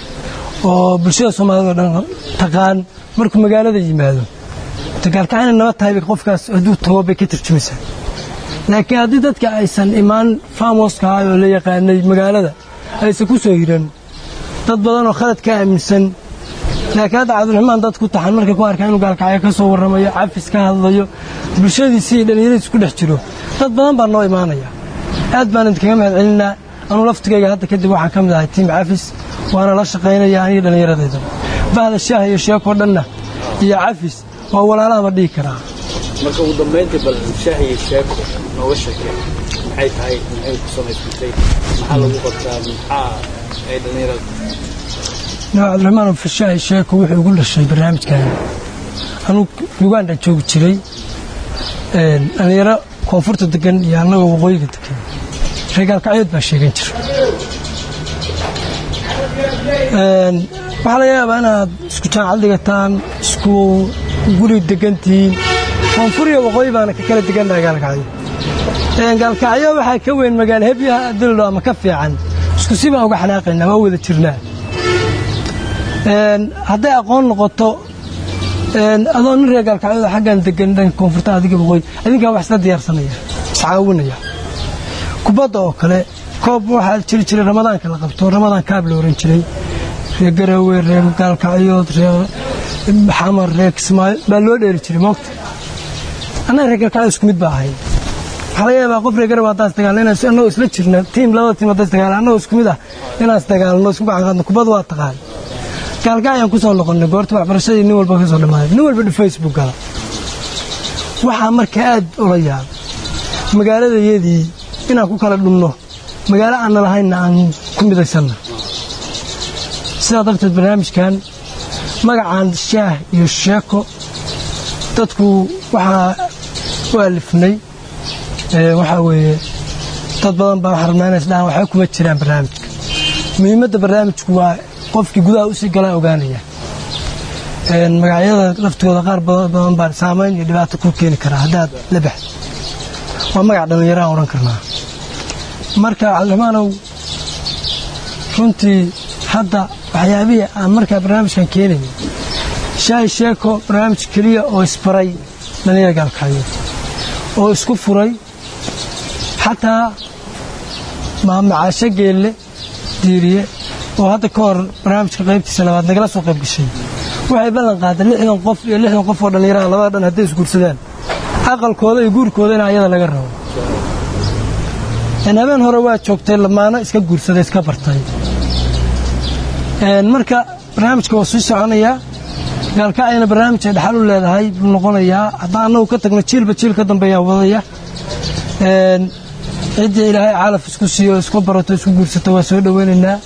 oo bulshada soomaalida oo dhan taqaan markuu magaalada yimaado dagaalkacayna naba tahay bay qofkaas hadduu tago bay ka tarjumaysaa laakiin haddii dadka aysan imaan famoska ah oo la yaqaanay magaalada aysan ku soo hiran dad badan oo khalad ka aaminsan laakiin hadda cabdiraxmaan dad ku taxan markay ku arkaan inuu gaalkacyo ka soo warramayo cafis ka hadlayo bulshadiisii iyo dhallinyaradiis ku dhex jiro dad badan baa noo imaanaya aad baan idinkaga mahad celinaa anuu laftigayga hadda kadib waxaan ka mid ahay tiim cafis waana la shaqaynaya aniga dhallinyaradayda bahda shaaha iyo sheekoo dhanna iyo cafis waa walaalahaba dhihi karaa marka ugu dambayntii bal shaah iyo sheeko nooga sheekee maxay tahay maxay ku samaysantay maxaa lagu qabtaa maxaa ay dhallinyarada nooc cabdiraxmaan fashahay sheeko wuxuu igu dhashay barnaamijkan anuu uganda joogi jiray Een, dhallinyaro koonfurta degan iyo annagoo waqooyiga degan reegaalkacyood baa sheegan jira Een, waxaa laga yaabaa inaad isku jaamacad dhigataan isku guri degantihiin koonfur iyo waqooyi baana ka kala degannahay gaalkacyo Een, gaalkacyo waxaa ka weyn magaalo hebyaha dildo ama ka fiican isku si baan uga xanaaqaynaa waa wada jirnaa Een, hadday aqoon noqoto een, adoo nin reer gaalkacyada xaggan degan dhanka koonfurta adiga waqooyi adinkaa wax isla diyaarsanaya iscaawinaya kubadda oo kale koob waxaa jiri jiray ramadaanka la qabto ramadaan kaab la oran jiray reer garowe reer gaalkacyood reer xamar reer kismaayo baa loo dheeri jiray moogta annaga reer gaalkacyo isku mid baa ahay waxaa laga yaabaa qof reer garowe haddaas dagaalno inaan annagoo isla jirna tiim labada tiim haddaas dagaalno annagoo isku mid ah inaan isdagaalno isku gacan qaadno kubadda waa taqaan gaalgacyaan ku soo noqonnay goorta waxbarashadii nin walba ka soo dhammaaday nin walba facebook gala waxaa marka aad ula yaab magaaladayadii inaan ku kala dhumno magaalo aanna lahaynna aan ku midaysanna sidaa darteed barnaamijkan magacaan shaah iyo sheeko dadku waxaa u alifnay waxaa weeye dad badan baa waxaa rabnaa inay isdhahaan waxba kuma jiraan barnaamijka muhiimadda barnaamijku waa qofkii gudaha usii galaa ogaanaya magacyada laftooda qaar badan baa saamayn iyo dhibaato ku keeni karaa haddaad la baxdo waa magac dhallinyaraha odhan karnaa marka cabdiraxmaanow runtii hadda waxyaabihii aan markaa barnaamijkan keenayay shaahi sheeko barnaamij keliya oo isbaray dhallinyara gaalkacyo oo isku furay xataa maamacaasho geelle diiriye oo hadda ka hor barnaamijka qaybtiisa labaad nagala soo qayb gashay waxay ballan qaadeen lixdan qof iyo lixdan qof oo dhallinyaraha labada dhan hadday isguursadaan aqalkooda iyo guurkooda in ayada laga rabo habeen hore waa joogtay lamaano iska guursaday iska bartay marka barnaamijka waa sii soconayaa gaalkacayna barnaamij ay dhaxal u leedahay buu noqonayaa haddaan annagu ka tagno jiilba jiil ka dambeeyaa wadaya ciddii ilaahay calaf isku siiyo isku barato isku guursato waa soo dhoweynaynaa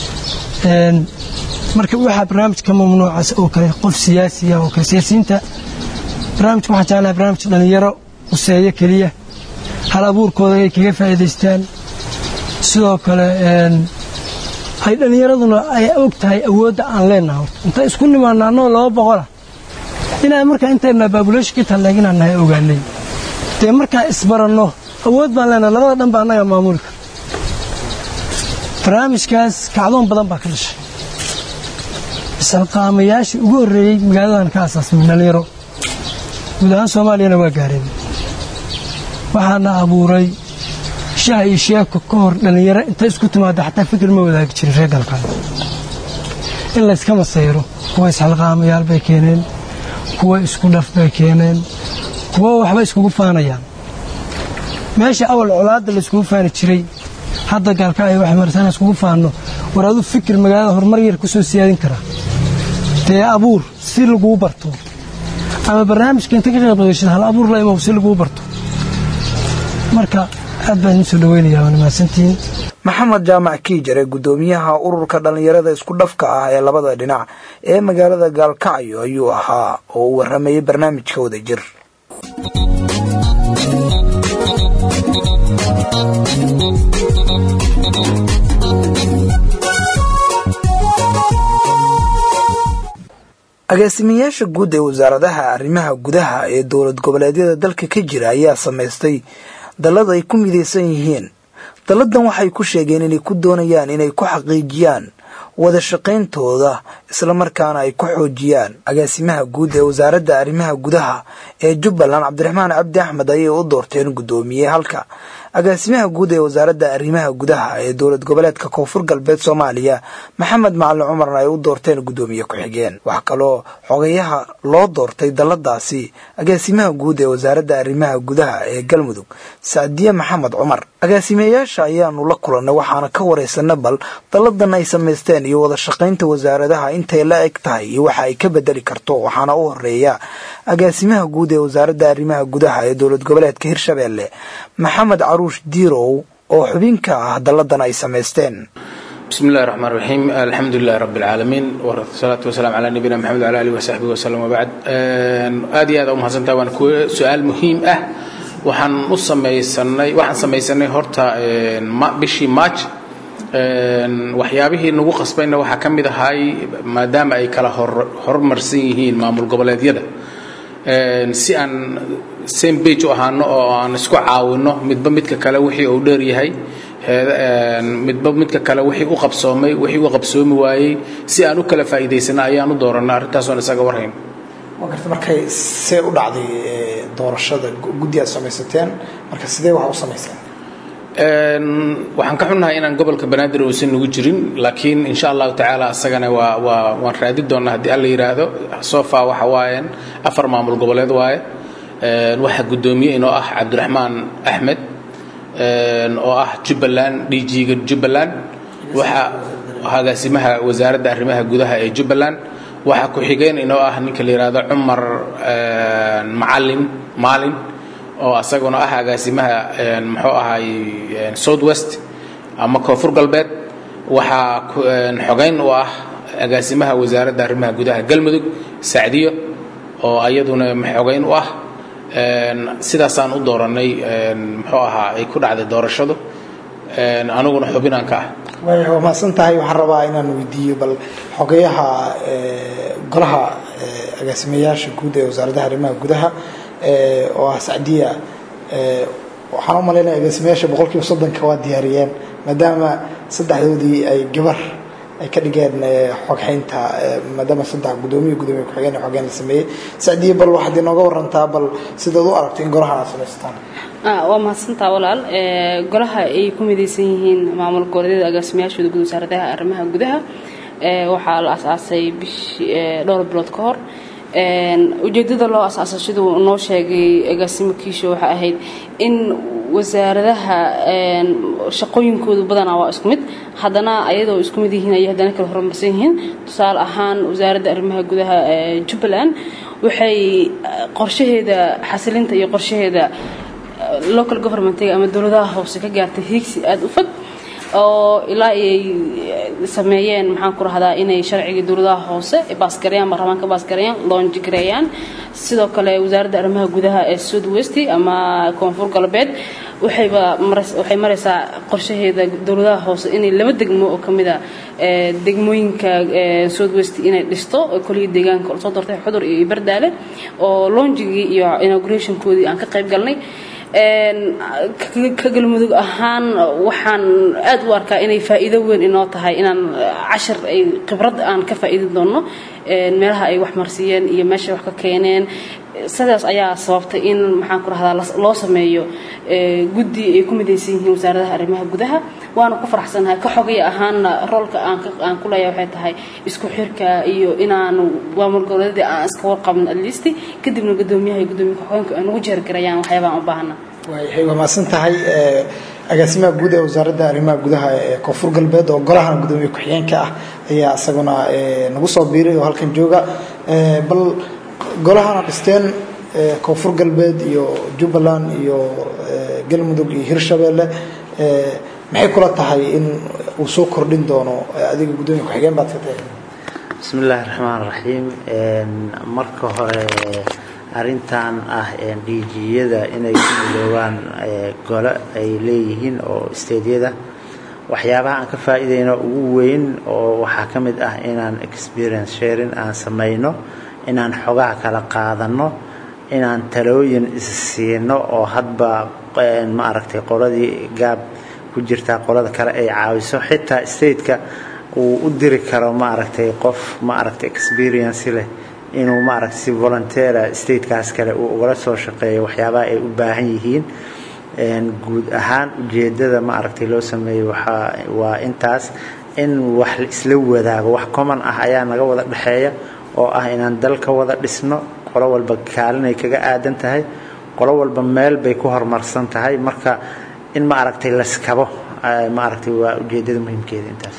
marka waxaa barnaamijka mamnuucaas oo kale qof siyaasiya oo kale siyaasiyiinta barnaamijka waxaan jeclahay barnaamij dhallinyaro quseeyo keliya hal abuurkooda ay kaga faa'iidaystaan sidoo kale ay dhallinyaraduna ay og tahay awoodda aan leennaha horta inta isku nimaanno annoo laba boqola inaan markaa intayna baabuleeshinka talleeg inaan nahay ogaanay dee markaa isbaranno awood baan leenahay labada dhan baa annaga maamulka barnaamijkaas kacdoon badan baa ka dhashay isalqaamayaashii ugu horreeyey magaaladan ka asaasmay dhallinyaro guud ahaan soomaaliyana waa gaareen waxaana abuuray shaha iyo sheeko ka hor dhallinyaro inta isku timaada xataa fikir ma wadaagi jirin reer galkaayo in layska masayro kuwa isxalqaamayaal bay keeneen kuwa isku dhaf bay keeneen kuwa waxba iskugu faanayaan meesha awal colaadda layskugu faani jiray hadda gaalkacyo waxay martaan iskugu faanno war aduu fikir magaalada horumar yar ku soo siyaadin karaa dee abuur si laguu barto ama barnaamijka inta ka qayb qaadashada hal abuur la imow si laguu barto marka aad baan idiin soo dhaweynayaa waana mahadsantihiin maxamed jaamac kiijare guddoomiyaha ururka dhallinyarada isku dhafka ah ee labada dhinac ee magaalada gaalkacyo ayuu ahaa oo uu warramayay barnaamijka wada jir agaasimayaasha guud ee wasaaradaha arrimaha gudaha ee dowlad goboleedyada dalka ka jira ayaa samaystay dallad ay ku midaysan yihiin dalladan waxay ku sheegeen inay ku doonayaan inay ku xaqiijiyaan wada shaqayntooda islamarkaana ay ku xoojiyaan agaasimaha guud ee wasaaradda arrimaha gudaha ee jubbaland cabdiraxmaan cabdi axmed ayay u doorteen guddoomiye halka agaasimaha guud ee wasaaradda arrimaha gudaha ee dowlad goboleedka koonfur galbeed soomaaliya maxamed macalin cumarna ay u doorteen guddoomiye ku-xigeen wax kaloo xogayaha loo doortay dalladaasi agaasimaha guud ee wasaaradda arrimaha gudaha ee galmudug sacdiye maxamed cumar agaasimeyaasha ayaanu la kulannay waxaana ka waraysana bal dalladan ay samaysteen iyo wada shaqaynta wasaaradaha intay la eg tahay iyo waxa ay ka bedeli karto waxaana u horeeya agaasimaha guud ee wasaaradda arrimaha gudaha ee dowlad goboleedka hirshabeelle maxamed caruush diirow oo xubin ka ah dalladan ay samaysteen بسم الله الرحمن الرحيم الحمد لله رب العالمين والصلاة والسلام على نبينا محمد وعلى آله وصحبه وسلم وبعد aad iyo aad u mahadsantaha waan ku su-aal muhiim ah waxaan u samaysanay waxaan samaysanay horta bishii march waxyaabihii nagu qasbayna waxaa ka mid ahay maadaama ay kala horumarsan yihiin maamul goboleedyada si aan same bage u ahaano oo aan isku caawino midba midka kale wixii uu dheer yahay midba midka kale wixii u qabsoomay wixii u qabsoomi waayey si aan u kala faa'iidaysana ayaan u doorannay arrintaasoon isaga warhayn waa garta markay see u dhacday doorashada guddi aad samaysateen marka sidee waxa u samayseen waxaan ka xunnahay inaan gobolka banaadir uusan nagu jirin laakiin insha allahu tacaala asagana waa waa waan raadi doonnaa haddii alla yidhaahdo sofa waxa waayeen afar maamul goboleed waaye waxaa guddoomiye inoo ah cabdiraxmaan axmed oo ah jubbaland d g-ga jubbaland waxaa agaasimaha wasaaradda arrimaha gudaha ee jubbaland waxaa ku-xigeen inoo ah ninka la yidhaahdo cumar macalin maalin oo asaguna ah agaasimaha muxuu ahay south west ama koonfur galbeed waxaa xogeyn u ah agaasimaha wasaaradda arrimaha gudaha galmudug sacdiyo oo ayaduna xogeyn u ah sidaasaan u dooranay muxuu ahaa ay ku dhacday doorashadu aniguna xubinaan ka ah waaya waa mahadsan tahay waxaan rabaa inaan weydiiyo bal xogeyaha golaha agaasimayaasha guud ee wasaaradaha arrimaha gudaha oo ah sacdiya waxaan u malaynaya agaasimayaasha boqol kiiba soddonka waa diyaariyeen maadaama saddexdoodii ay gabar ay ka dhigeen xogxaynta maadaama saddex gudoomiya gudoomiya ku-xigeen xogeen la sameeyey sacdiya bal waxaad inooga warantaa bal sidaad u aragto in golahan aad samaystaan waa mahadsantaa walaal golaha ay ku midaysan yihiin maamul goboleedyada agaasimayaashooda guud wasaaradaha arrimaha gudaha waxaa la asaasay bishii dhowr bilood ka hor ujeedada loo asaasay siduu noo sheegay agaasimo kiisho waxay ahayd in wasaaradaha shaqooyinkoodu badanaa waa isku mid haddana ayadoo isku mid yihiin ayay haddana kala horumarsan yihiin tusaale ahaan wasaaradda arrimaha gudaha jubbaland waxay qorshaheeda xasilinta iyo qorshaheeda local governmentiga ama dowladaha hoose ka gaartay hiigsi aada u fog oo ilaa ay sameeyeen maxaan ku rahdaa inay sharcigii dowladaha hoose baasgareeyaan baarlamaanka baasgareeyaan loonjigareeyaan sidoo kale wasaaradda arrimaha gudaha ee south west ama koonfur galbeed waxayba waxay maraysaa qorshaheeda dowladaha hoose inay laba degmo oo kamid a degmooyinka south west inay dhisto kolihii deegaanka soo doortay xudur iyo bardaale oo loonjigii iyo inaugurationkoodii aan ka qayb galnay ka galmudug ahaan waxaan aad u arkaa inay faa'iido weyn inoo tahay inaan cashar ay khibrad aan ka faa'iidi doonno meelaha ay wax marsiiyeen iyo meesha wax ka keeneen sidaas ayaa sababtay in maxaan ku rahdaa loo sameeyo guddi ay ku midaysan yihiin wasaaradaha arrimaha gudaha waana ku faraxsanahay ka xogay ahaanna roolka aan ku leeyahay waxay tahay isku xirka iyo inaanu maamul goboleedii aan iska warqabin at least kadibna gudoomiyaha iyo gudoomiya ku-xigeenka ay nagu jeergarayaan waxyaabaan u baahana waayahay waa mahadsan tahay agaasimaha guud ee wasaaradda arrimaha gudaha ee koonfur galbeed oo golahan gudoomiye ku-xigeenka ah ayaa isaguna nagu soo biiray oo halkan jooga bal golahana dhisteen koonfur galbeed iyo jubbaland iyo galmudug iyo hirshabeelle maxay kula tahay in uu soo kordhin doono adiga gudoomiye ku-xigeen baad ka tahay bismi illaahi raxmaan raxiim marka hore arrintan ah dhiijiyada inay ku midoobaan gole ay leeyihiin oo isteedyada waxyaabaha aan ka faa'iidayno ugu weyn oo waxaa ka mid ah inaan experience sharing aan samayno inaan xogaha kala qaadanno inaan talooyin issiino oo hadba ma aragtay qoladii gaab ku jirtaa qolada kale ay caawiso xitaa stateka uu u diri karo ma aragtay qof ma aragtay experience leh inuu ma aragtay si volunteera statekaas kale uu ugala soo shaqeeyo waxyaabaha ay u baahan yihiin guud ahaan ujeedada ma aragtay loo sameeyo waxaa waa intaas in wax isla wadaago wax common ah ayaa naga wada dhexeeya oo ah inaan dalka wada dhisno qolo walba kaalinay kaga aadan tahay qolo walba meel bay ku horumarsan tahay marka in ma aragtay laskabo ma aragtay waa ujeedada muhiimkeeda intaas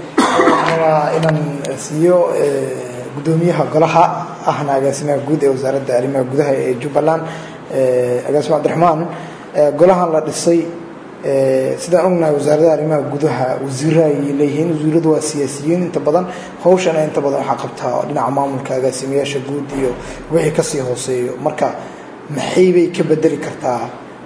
rabaa inaan siiyo gudoomiyaha golaha ahna agaasimaha guud ee wasaaradda arrimaha gudaha ee jubbaland agaasima cabdiraxmaan golahan la dhisay sidaan ognahay wasaaradaha arrimaha gudaha wasiira ay leeyihiin wasiiradu waa siyaasiyiin inta badan hawshana inta badan waxaa qabtaa dhinaca maamulka agaasimayaasha guud iyo wixii kasii hooseeyo marka maxay bay ka bedeli kartaa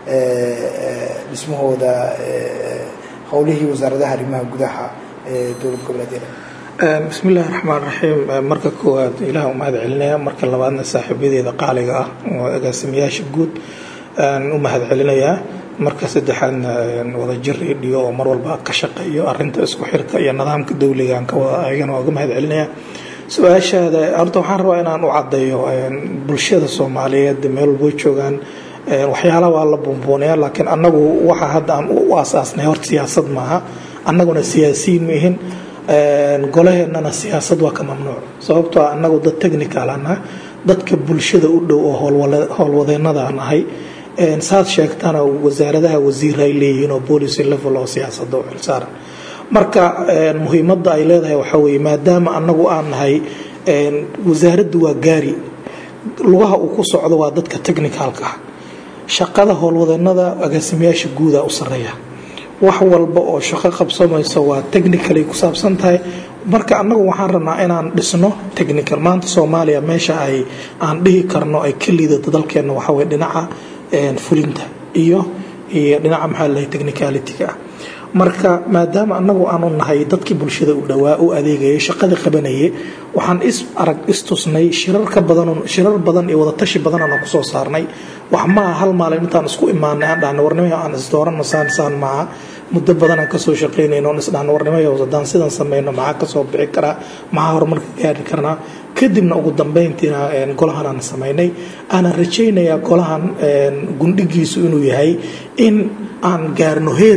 dhismahooda howlihii wasaaradaha arrimaha gudaha ee dowlad goboleedyada bismi illaahi raxmaan raxiim marka koowaad ilaah u mahad celinaya marka labaadna saaxiibadeeda qaaliga ah oo agaasimayaasha guud aan u mahad celinayaa marka saddexaadna wadajir radio oo mar walba ka shaqeeyo arinta isku xirka iyo nidaamka dowligaan ka wada ayagana waa uga mahad celinaya su-aashaada horta waxaan rabaa inaan u caddeeyo bulshada soomaaliyeed meel walbo joogaan waxyaala waa la buunbuunaya laakiin annagu waxa hadda aan u aasaasnay horta siyaasad maaha annaguna siyaasiyiin mihin golaheennana siyaasad waa ka mamnuuc sababtoo annagu dad technical ana dadka bulshada u dhow oo howlwadeennada nahay saad sheegtana wasaaradaha wasiir ay leeyihiin oo policy level oo siyaasada u xilsaaran marka muhiimadda ay leedahay waxaa weeye maadaama annagu aan nahay wasaaraddu waa gaari lugaha uu ku socdo waa dadka technicalka ah shaqada howlwadeennada agaasimayaasha guuda u sareeya wax walba oo shaqo qabsamayso waa technically ku saabsan tahay marka annagu waxaan rabnaa inaan dhisno technical maanta soomaaliya meesha ay aan dhihi karno ay ka liidato dalkeenna waxaa weye dhinaca fulinta iyo iyo dhinaca maxaa lalahay technicalityga ah marka maadaama annagu aanu nahay dadkii bulshada u dhowaa u adeegayay shaqada qabanayay waxaan is arag istusnay shirar ka badan shirar badan iyo wadatashi badan aan kusoo saarnay wax maaha hal maalin intaan isku imaanay aan dhahna warnimo aan isdooranno saan saan maaha muddo badan aan kasoo shaqaynayno on isdhahna warnimo haddaan sidan samayno maxaa kasoo bixi karaa maxaa horumarka gaari karnaa kadibna ugu dambeyntiina golahan aan samaynay aanan rajaynayaa golahan gundhigiisu inuu yahay in aan gaarno heer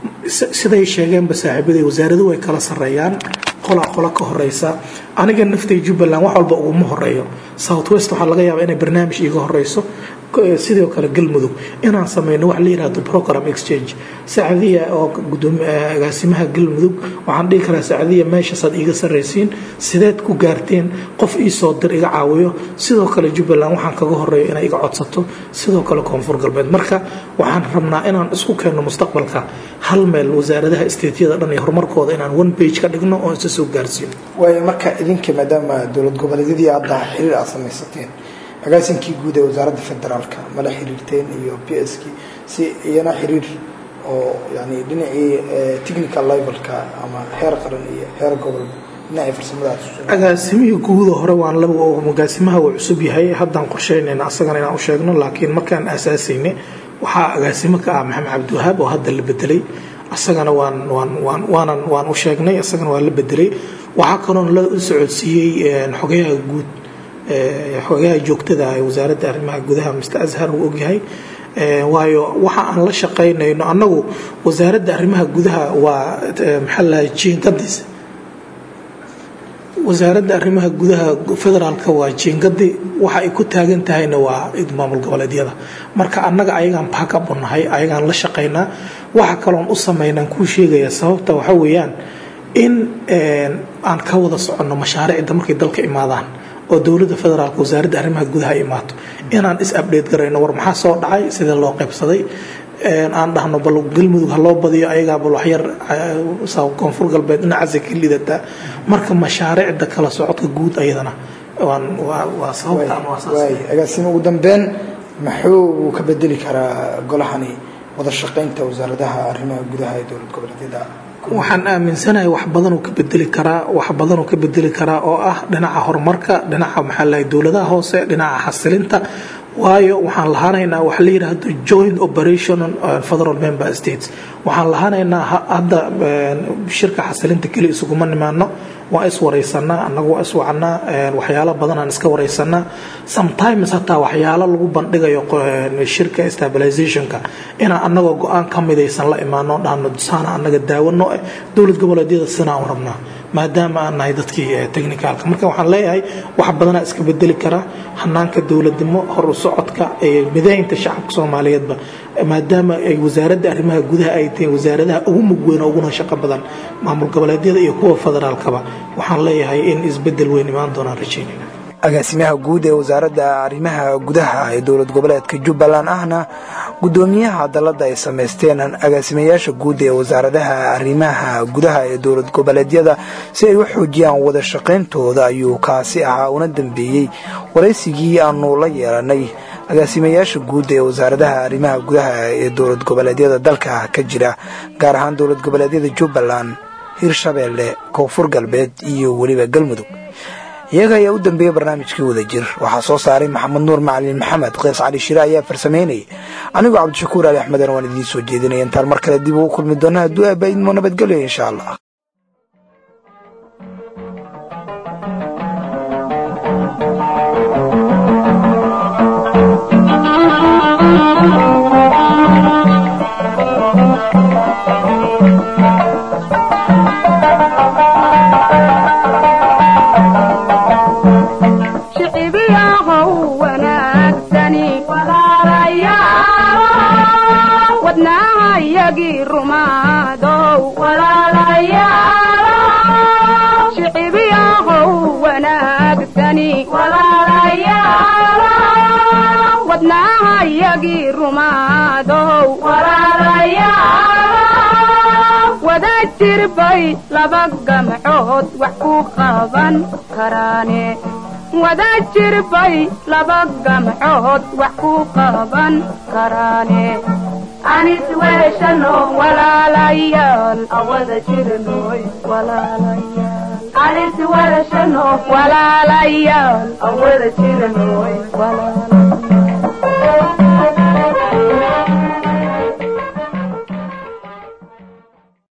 siday sheegeenba saaxiibaday wasaaradu way kala sareeyaan qola qola ka horeysa aniga naftay jubbaland wax walba uguma horeeyo south west waxaa laga yaabaa inay barnaamij iiga horeyso sidoo kale galmudug inaan sameyno wax la yirahdo program exchange sacdiya oo agaasimaha galmudug waxaan dhihi karaa sacdiya meeshaasaad iiga saraysiin sideed ku gaarteen qof iisoo dir iga caawiyo sidoo kale jubbaland waxaan kaga horeeyo inay iga codsato sidoo kale koonfur galbeed marka waxaan rabnaa inaan isku keenno mustaqbalka hal meel wasaaradaha isteetyada dhan iyo horumarkooda inaan one page ka dhigno oo isa soo gaarsiino waayo marka idinka maadaama dowlad goboleedyadii hadda xiriir aad samaysateen agaasinkii guud ee wasaaradda federaalka mala xiriirteen iyo p s k si iyana xiriir oo yani dhinacii technical levelka ama heer qaran iyo heer gobol dhinacii farsamadaas agaasimihii guuda hore waan laba agaasimaha uu cusub yahay haddaan qorsheynayna asagana inaan u sheegno laakiin markaan aasaasayne waxaa agaasimo ka ah maxamed cabdiwahaab oo hadda la bedelay asagana waan waan waan waanan waan u sheegnay asagana waa la bedelay waxaa kaloon la socodsiiyey xogayaha guud xogayaha joogtada ee wasaaradda arrimaha gudaha mr ashar uu ogyahay waayo waxa aan la shaqaynayno annagu wasaaradda arrimaha gudaha waa maxaa lahay jiinkadiis wasaaradda arrimaha gudaha federaalka waa jiingadi waxa ay ku taagan tahayna waa maamul goboleedyada marka annaga ayagaan baakab u nahay ayagaan la shaqaynaa waxa kaloon u samaynaan kuu sheegaya sababta waxa weeyaan in aan ka wada soconno mashaariicda markay dalka imaadaan oo dowladda federaalk wasaaradda arrimaha gudaha imaato inaan is update garayno war maxaa soo dhacay sidee loo qaybsaday aan dhahno bal galmudug ha loo badiyo ayagaa bal waxyar koonfur galbeed dhinacaasay ka lidataa marka mashaariicda kala socodka guud ayadana waa sababtaan agaasima ugu dambeyn muxuu ka bedeli karaa golahani wada shaqaynta wasaaradaha arrimaha gudaha ee dowlad goboleedyada waxaan aaminsanahay wax badanuu ka bedeli karaa wax badanuu ka bedeli karaa oo ah dhinaca horumarka dhinaca maxaa lahay dowladaha hoose dhinaca xasilinta waayo waxaan lahaanaynaa wax la yidhaahdo joint operation federal member states waxaan lahaanaynaa hadda shirka xasilinta keli isuguma nimaano waa is waraysanaa annagu waa is wacanaa waxyaalo badanaan iska waraysanaa sometimes hataa waxyaalo lagu bandhigayo shirka stabilizationka inaan annagoo go-aan ka midaysan la imaano dhahno saana annaga daawano eh dowlad goboleedyada sinaan u rabnaa maadaama aan nahay dadkii technicalka marka waxaan leeyahay wax badanaa iska bedeli kara hanaanka dowladnimo horu socodka midaynta shacabka soomaaliyeedba maadaama ay wasaaradda arrimaha gudaha ay tahay wasaaradaha ugu mug weyn uguna shaqo badan maamul goboleedyada iyo kuwa federaalkaba waxaan leeyahay in isbedel weyn imaan doonaan rajaynayna agaasimaha guud ee wasaaradda arrimaha gudaha ee dowlad goboleedka jubbaland ahna gudoomiyaha dalladda ay samaysteen agaasimayaasha guud ee wasaaradaha arrimaha gudaha ee dowlad goboleedyada si ay u xoojiyaan wada shaqayntooda ayuu kaasi ahaa una dambeeyey waraysigii aanu la yeelanay agaasimayaasha guud ee wasaaradaha arrimaha gudaha ee dowlad goboleedyada dalka ka jira gaar ahaan dowlad goboleedyada jubbaland hirshabeelle koonfur galbeed iyo weliba galmudug iyaga ayaa u dambeeyey barnaamijkii wada jir waxaa soo saaray maxamed nuur macalin maxamed keys cali shire ayaa farsamaynayay anigoo cabdishakuur ali axmedana waan idiin soo jeedinaya intaan mar kale dib ugu kulmi doona hadduu aaba idmo nabadgelyo insha allah wadnaha yagii rumaa jirbay laba gamcood wax ku qaban karaane wada jirbay laba gamcood wax ku qaban karaane anis weeshano walaalayaal awada jirnoy walaalayaal anis weeshano walaalayaal awada jirnoy walaalayaal